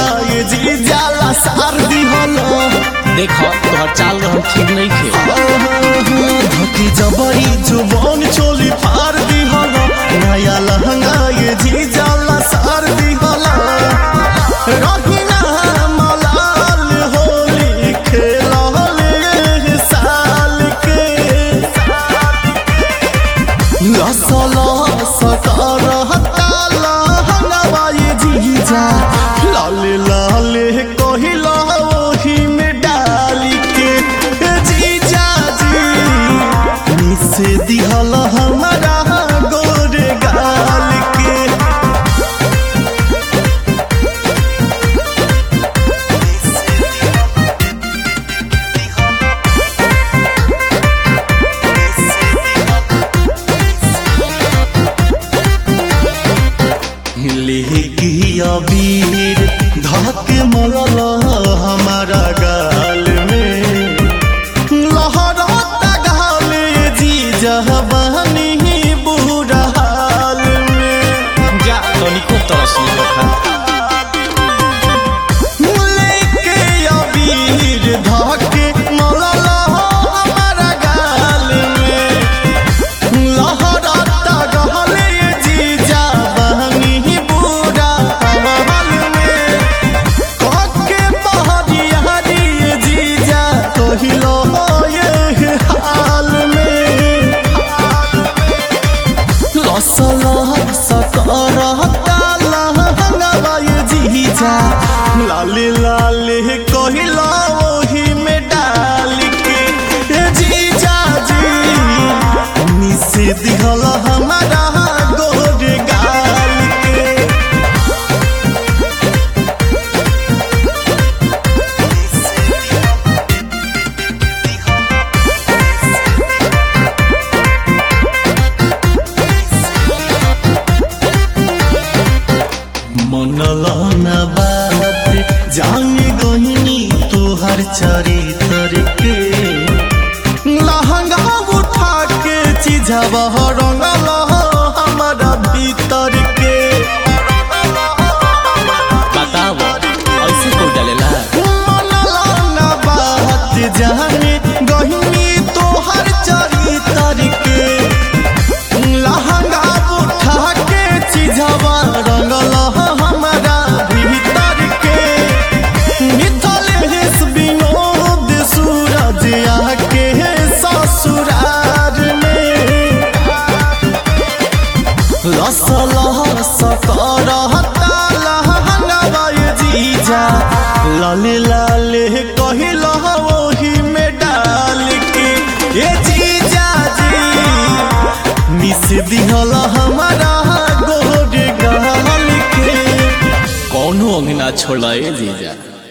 ये जी जाला सार दिहलो देखो तोहर चाल रहन ठीक नहीं खे धकी जबरी जुबान चोली फार दिहलो नया लहंगा ये जी जाला सार दिहलो रहीना मलाल होली खेलले साल के लसला सकारहता लहंगवाई जीजा लाले लाले कहिला ओही में डाल के जीजा जी मिसे दिहल हमारा गोरे गाल के लेगी अबीर धक मरल हमारा गाल में लहरता गाल जी जहबानी बुरा हाल में जा तनिको तरस नहीं रखा लेके अबीर धके मरल हमारा गाल में लहरता गाल जी जहबानी बुरा हाल में कके बहरियारी जीजा कहिलो ये हाल में लसला सकरहता लहंगवाई जीजा लाले लाले कहिलो ओही में डाल के ए जीजा जी मिसे दिहल हमारा गोर गाल के मनला न बात जाने गहिनी तोहर चरित्र के लहंगा उठा के चिझवा रंगल हमारा भीतर के बताव ऐसे कोई डालेला मनला न बात जाने गहिनी तोहर चरित्र के लहंगा उठा के चिझवा रंगल हमारा भीतर के मिथल हेस विनोद सूरज आके ससुरार में लसला सकरहता लहंगवाई जीजा लाले लाले कहिला ओही में डाल के ए जीजा जी मिस दिहल हमारा गोर गाल के कौनो अंगना छोड़ा ए जीजा